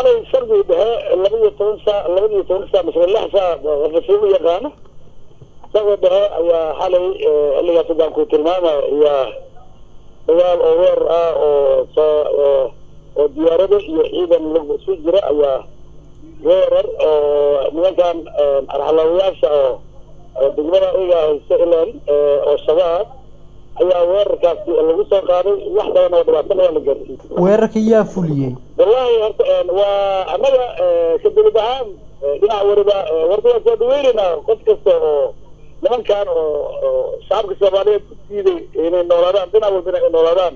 xalay shardi dhexe labaiyo toban saa labadiyo toban saa masle lix saa qafasiin u yaqaano shardi dhexe ayaa xalay xilligaas haddaan ku tilmaamaya ayaa dagaal oo weer ah oo soo oo diyaarado iyo ciidan lagu isu jira ayaa weerar oo nimankan arxalaawayaasha oo degmada iga haysta ilan oo shabaab ayaa weerarkaasi lagu soo qaaday wax badan oo dhibaatana waa la gaarsiiyey weerarka yaa fuliyey wallahi horta waa annaga ka dawlad ahaan dhinac wariba warta waa soo dhaweyneynaa qof kasta oo nimankan oo shacabka soomaaliyeed ku diiday inay noolaadaan dhinac walba inay noolaadaan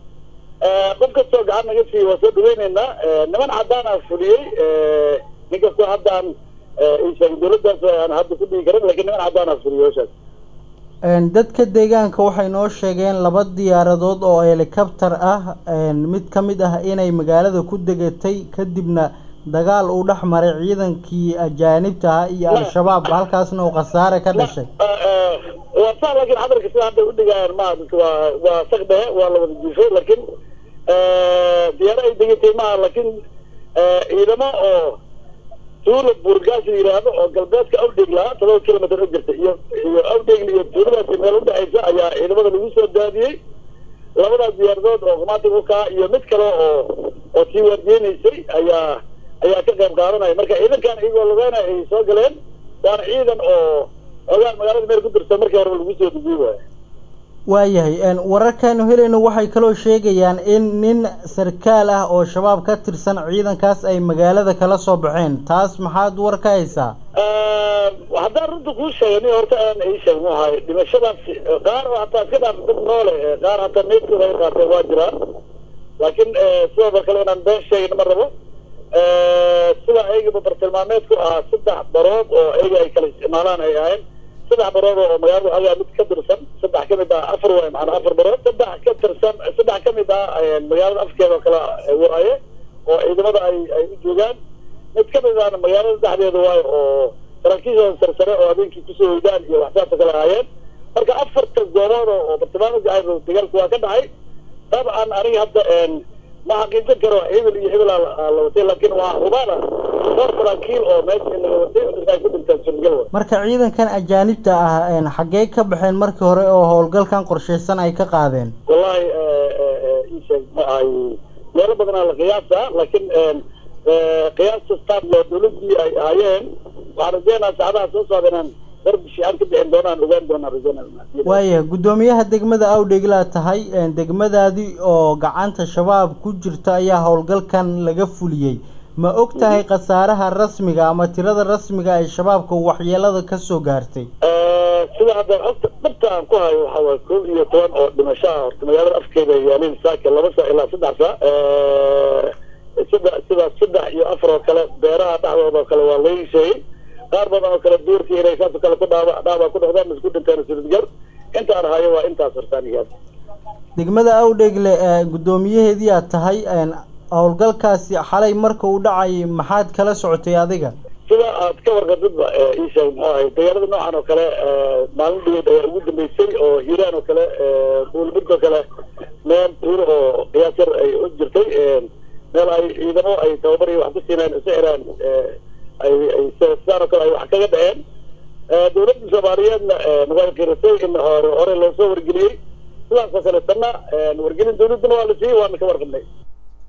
qof kastoo gacan naga siiya waa soo dhaweyneynaa niman caddaana fuliyey nin kastoo haddaan sheegay dawladdaas aan hadda ku dhigi karin lakin niman caddaana fuliyey hawshaas dadka deegaanka waxay noo sheegeen laba diyaaradood oo helicopter ah mid ka mid ah inay magaalada ku degatay kadibna dagaal uu dhex maray ciidankii ajaanibta ahaa iyo al-shabaab halkaasna uu khasaare ka dhashay waa sa lakin hadalka sida hadday udhigayaan ma dadka waa waa sak dhehe waa la wada jiifay lakin diyaaro ay degatay maaha lakin ciidamo oo tuula buurgaas la yidhaahdo oo galbeedka awdheeg lahaa todoba kilomitr u jirta iyo iyo awdheegla iyo tuuladaasi meel udhexaysa ayaa ciidamada lagu soo daadiyey labadaas diyaaradood oo kumaati ukaa iyo mid kale oo oo sii waardiyeynaysay ayaa ayaa ka qayb qaadanaya marka ciidankan iyagoo lugeynaya ay soo galeen waana ciidan oo ogaan magaalada meel ku dirsan markii horeba lagu soo dejiyey waay waayahay wararkaanu helayno waxay kaloo sheegayaan in nin sarkaal ah oo shabaab ka tirsan ciidankaas ay magaalada kala soo baxeen taas maxaad war ka haysaa haddaan runta kuu sheegay nin horta aan ii sheeg mu ahay dhimashadaas qaar oo hataa iska dhaaf dad noole qaar hataa meydkooda ay qaateen waa jiraa laakiin sidoo kale inaan been sheegin ma rabo sida ayagaba bartilmaameedku ahaa saddex barood oo ayaga ay kala isticmaalaan ay ahayn saddex barood oo magaalada agaa mid ka tirsan saddex kamid ah afar waay macanaa afar barood saddex ka tirsan saddex kamid ah magaalada afkeeda oo kale waaye oo ciidamada ay ay u joogaan mid kamid ahna magaalada dhexdeeda waayo oo saraakiishooda sarsare oo habeenkii kusoo hoydaan iyo waxsaasa kale ahaayeen marka afarta goobood oo bartilmaameedka ahay dagaalku waa ka dhacay dabcan aniga hadda ma xaqiijin karo hebel iyo hebel la watay laakiin waa hubaana dhowr saraakiil oo meesha in laga watay ay ku dhintaan surgal wa marka ciidankan ajaanibta ah xaggee ka baxeen markii hore oo howlgalkan qorshaysan ay ka qaadeen wallahi isheeg ma ahay meelo badanaa la qiyaasa laakiin qiyaasta staff oo dawladii ay ahaayeen waxaan rajeynaa saacadaha soo socda inaan darbi shiicaan ka bixin doonaan ogaan doonaan rajeynaa waaya guddoomiyaha degmada awdheglaa tahay degmadaadii oo gacanta shabaab ku jirta ayaa howlgalkan laga fuliyey ma og tahay khasaaraha rasmiga ama tirada rasmiga ay shabaabka waxyeelada ka soo gaartay sida hadda ogta dhabta aan ku hayo waxaa waay kow iyo toban oo dhimasho ah horta magaalada afkeeda yaalin saaka laba saa ilaa saddex saa sida sida saddex iyo afar oo kale beeraha dhexdooda oo kale waa laga sheegay qaar badan oo kale duurkii inay saasoo kale ku dhaaba dhaaba ku dhaqdaan isku dhinteen suridgar intaan hayo waa intaas hortaanigaas degmada awdhegle guddoomiyaheedii aad tahay howlgalkaasi xalay marka uu dhacay maxaad kala socotay adiga sida aad ka warqatidba ii sheeg muxuu ahay dagaalada noocan oo kale maalin dhaweed ayaa ugu dambeysay oo hiiraan oo kale buulburg oo kale meel tuuro oo qiyaas yar ay u jirtay meel ay ciidamo ay tababar iyo wax ku siineen isu xiraan ay ay sidaan oo kale ay wax kaga dhaceen dawladda soomaaliyeedna way qirisay in hore hore loo soo wargeliyey sidaas oo kale tanna wargelin dawladdana waa la siiyey waana ka warqabnay